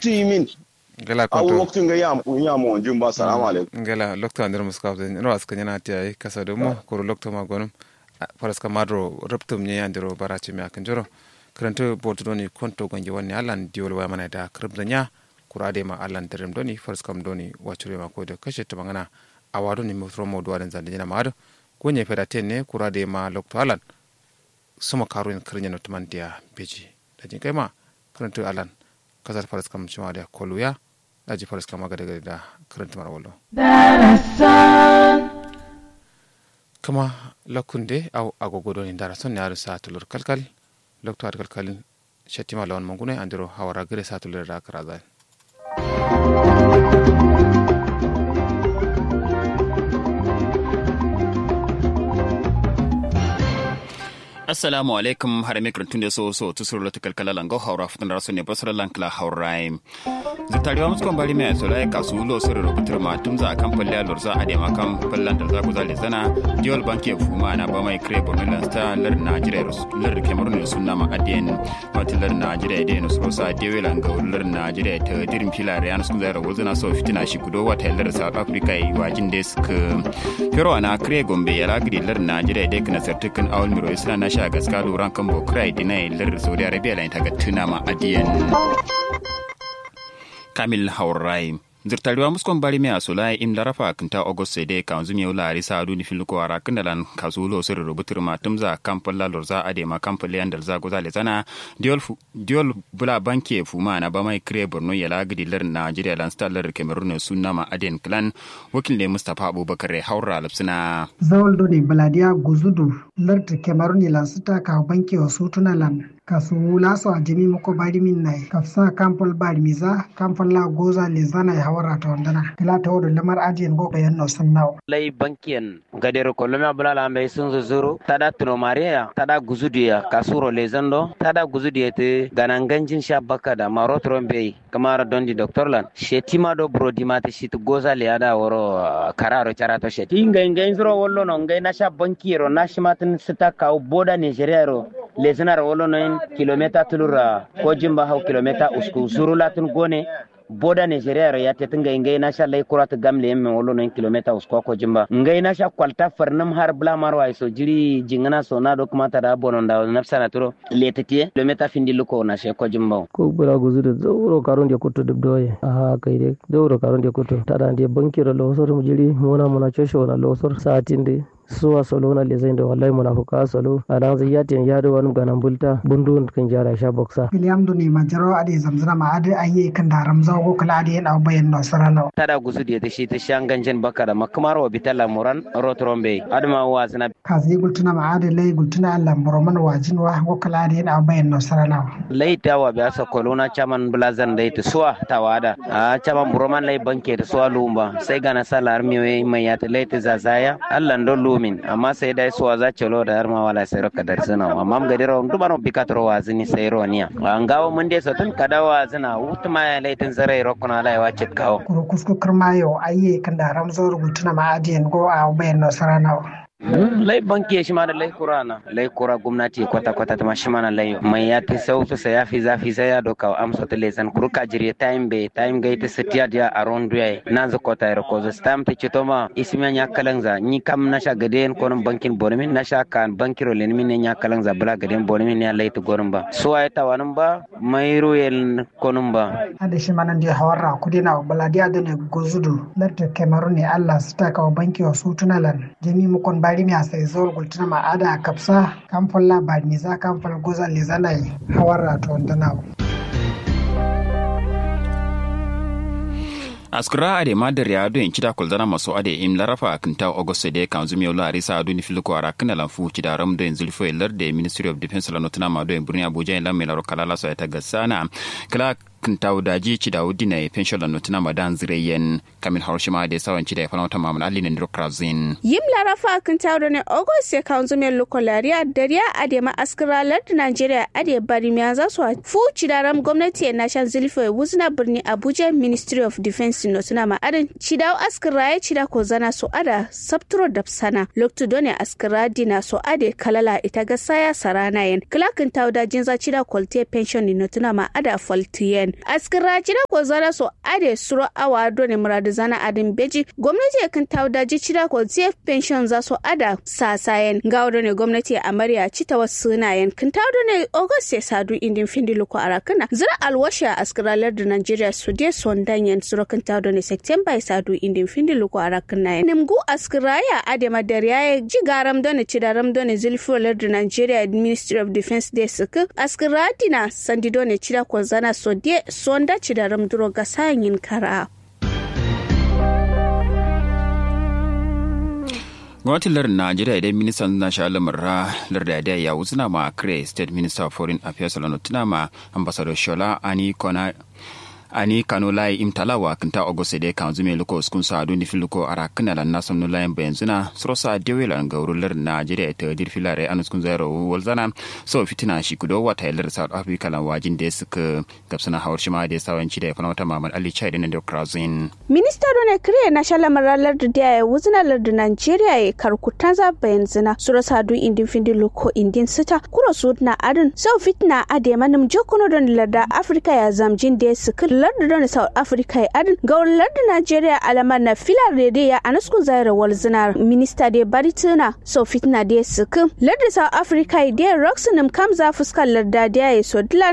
wakti min gala awu konto wakti nga ya ya mo jin ba salamu alaikum ngela lokto andir muskaf de no aska nyana ti ay kasa de mo koro lokto ma gonum paras ka madro reptum nye andiro barachi mi akan joro kranto boto doni konto gonje wonni alan diwol wa mana da kribda nya kurade ma alan terem doni faras kam doni wachure ma ko de kashe to bangana awado ni mutro mo do adan zande nyana mado gonye feda tenne kurade ma lokto alan suma karuin krinya no tumantia beji dajin kai ma kranto alan kasar faras kam chuma da koluya daji faras kam aga daga da karanta mara wallo kama lakunde au agogo doni dara son ne aru sa tulur kalkal lokto ar kalkalin shatima lawan mangune andiro hawara gire sa tulur da karaza assalamu alaikum har mi krantun da so so tu suru lati kalkala lango haura futan rasu ne basra lankla haurai zutariwa muskon bari mai so lai kasu lo suru ro butur ma tum za kan palle lor za ade ma kan pallan da za ku zale zana diol banke fuma na ba mai kre borno lan sta lar najeriya lar cameroon ne sunna ma adien mati lar najeriya de no so sa dewe langa lar najeriya ta dirin filare an sun zara wazana so fitina shi gudo wata lar south africa yi wajin desk pero ana kre gombe ya lagri lar najeriya de kana sartukan awal miro isra na sha gaska luran kan bokrai dinai lar saudi arabia la ta ga tuna ma adiyan kamil haurai zirtariwa muskon bari mai asola im larafa kinta august sai dai kan zumi yula arisa adu ni filuko ara kindalan kazulo sir rubutur ma tumza kampal la lorza ade ma kampal yan dalza goza le zana diol diol bula banke fuma na ba mai kre borno ya la gidi lar nigeria lan star lar cameroon sunna ma aden clan wakil ne mustafa abubakar haura lapsina zawal do ne baladiya guzudu lar cameroon lan sita ka banke wa sutuna lan kasu laso a jimi muko bari min nai kafsa kampol bari miza kampol la goza le zana ya hawara ta wandana kila ta wodo lamar ajiyan go bayan no sun nawo lay bankiyan gadero kolomia bulala ambe sun zuzuru tada tuno maria tada guzudiya kasuro le zando tada guzudiya te gananganjin sha baka da maro trombe kamara dondi doctor lan shetima do brodi mate shit goza le ada woro uh, kararo charato sheti inga inga inzro wollo no ngai na sha bankiro na shimatin sita ka boda nigeria ro le zanar wollo no kilomita tulura ko jimba hau kilomita usku zuru latin gone boda nigeria ro yate tinga ngai na sha lay kurat gamle yemme wollo no kilomita usku ko jimba ngai na sha kwalta farnam har bla marwa so jiri jingana so na do kuma ta da bonon da nafsana turo letete kilomita findi luko na she ko jimba ko bura guzu da zauro karon da kuto dubdoye a kai dai zauro karon da kuto tada da bankiro losor mu jiri mona mona chosho na losor satin dai suwa solo na lezai da wallahi munafuka solo a dan zai yatin ya da wani ganan bulta bundu kan jara sha boksa william do ne majaro ade zamzana ma ade ayi kan da ramza go kala ade yana bayan no sarana tada gusu da ta shi ta shan ganjen baka da makamar wa bitala moran rotrombe adama wa zina kazi gultuna ma ade lay gultuna Allah boroman wajin wa go kala ade yana bayan no sarana laita wa biya sa kolona chaman blazan dai ta suwa tawada a chaman boroman lay banke ta suwa lumba sai gana salar mi mai ya ta laita zazaya Allah ndo min amma sai dai suwa za ce lo da har ma wala sai roka dar suna amma mu gadira on dubaro bikatro wa zini sai ro niya an gawo mun dai satun kada wa zina utuma ya laitin zarai rokuna lai wa cit kawo kuro kusku kirmayo ayi kan da ramza gultuna ma ade go a bayan no sarana lai banki shi ma da lai kurana lai kura gwamnati kwata kwata ta shi mana lai mai ya ta sau su sa ya fi zafi sai ya doka amsa ta lesan kuru ka jire time be time ga ita sitiya dia around ya nan za kota ro ko stam ta ci to ma ismiya nya kalanza ni kam na sha gade en konon bankin bonmin na sha kan bankiro len min nya kalanza bula gade bonmin ya lai ta gorin ba so ay ta wanin ba mai royal konon ba ade shi mana dia hawarra kudina baladiya da ne gozudu larta cameroon ne Allah su ta kawo banki wa sutunalan jami mu kon bari mi asa izol gultuna ma ada kapsa kamfan la bari mi za kamfan goza le zanai hawarra to ndana askura ade madar ya do kida kulzana maso ade im larafa kinta auguste de kan zumi yola arisa adu ni filiko ara kana lan fu kida ram do enzul fo lar de ministry of defense la notuna ma do en burni abuja en lam melaro kalala so ta gasana kala kintaw daji ci da wudi na pension la notina madan zireyen kamil harshima da sawan ci da ya falmata mamun ali ne ndrokrazin yim larafa kintaw da ne august ya kan zume lokolariya dariya ade ma askira lard nigeria ade bari mi za su fu ci da ram gwamnati ya nashan zilfo ya wuzna birni abuja ministry of defense notina ma adan ci da askira ya ci da ko zana so ada sabturo da sana loktu done askira dina so ade kalala ita ga saya sarana yen klakin taw da jinza ci da kolte pension ni notina ma ada faltiyen askira cira ko zara so ade suro awa do ne muradu zana adin beji gwamnati kan taudaji cira ko zef pension za so ada sasayen gawo ne gwamnati a mariya cita wasu sunayen kan taudo ne august ya sadu indin findi luko arakana zira alwasha askiralar da nigeria su de son danyen suro kan taudo ne september ya sadu indin findi luko arakana nimgu askiraya ade madariya ya ji garam done cidaram done zilfolar da nigeria ministry of defense de suka askiradina sandi done cida ko zana so de sonda cidaram duro ga sayin kara gwamnatin lardin najeriya idan ministan na sha lamurra larda da ya wuzina ma kare state minister of foreign affairs lano tuna ma ambassador shola ani kona ani kano lai imtalawa kinta ogose de kan zume luko skun sa duni filuko ara kana lan nasam no lain bayan zuna srosa dewela ngawrular najeriya ta dir filare an skun zairo walzana so fitina shi kudo wata lar south africa lan wajin da suka gabsana hawar shi ma da sawanci da fana wata mamad ali chai da da krazin minista done kriye na shala maralar da ya wuzina lardin najeriya ya karkutan za bayan zina srosa du indin findi luko indin sita kuro su na adin so fitina ade manum jokuno don larda africa ya zamjin da suka larda don south africa ya adin ga larda najeriya alamar na filar rede ya anaskun zaira wal zina minista da bari tuna so fitina da suka larda south africa ya da roxanum kam za fuskar larda da ya so dilan